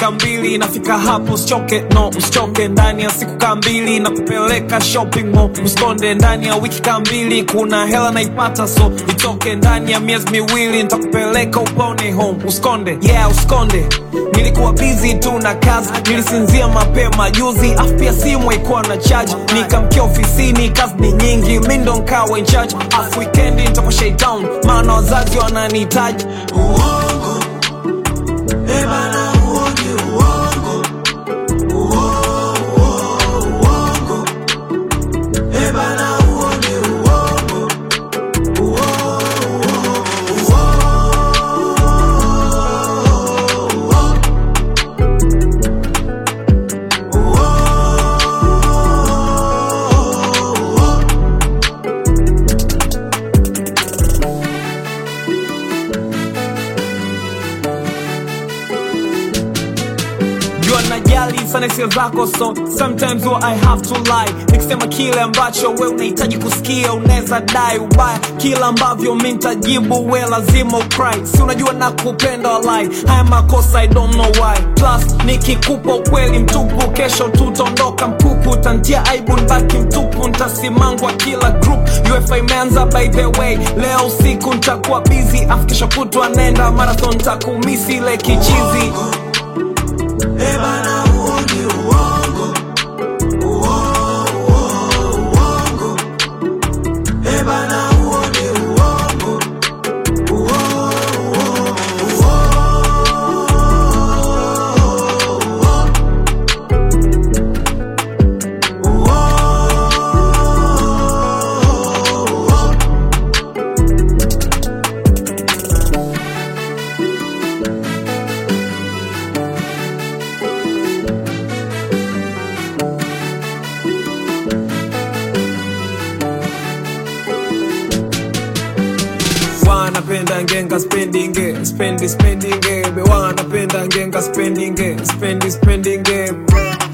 dakika mbili nafika hapo usichoke no usichoke ndani ya siku kaa mbili na kupeleka shopping mall usikonde ndani ya wiki kaa mbili kuna hela naipata so itoke ndani ya miezi miwili nitakupeleka upone home usikonde yeah usikonde nilikuwa busy tu na kazi nilisinzia mapema juzi afu pia simu haikuwa na charge nikamkia ofisini kazi ni nyingi mi ndo nkawa in charge afu wikendi nitakuwa shaitown maana wazazi wananihitaji uongo Eh bana huo ni uongo Uo- uongo Eh bana huo ni uongo Uo- uo- uo- jua najali sana hisia zako so sometimes huwa i have to lie nikisema kile ambacho we unahitaji kusikia unaweza dai ubaya kila ambavyo mi ntajibu we lazima ukry si unajua na kupenda walai haya makosa i don't know why plus nikikupa ukweli mtupu kesho tutaondoka mkuku tantia aibu nbaki mtupu ntasimangwa kila group ufa imeanza by the way leo usiku ntakuwa busy afu kesho kutwa nenda marathon takumisi ile kichizi Eh bana huo ni uongo Uo- uo- uongo Eh bana huo ni uongo Uo- uo- uo- uo- wanapenda ngenga spendinge spendi spendinge be wanapenda ngenga spendinge spendi spendinge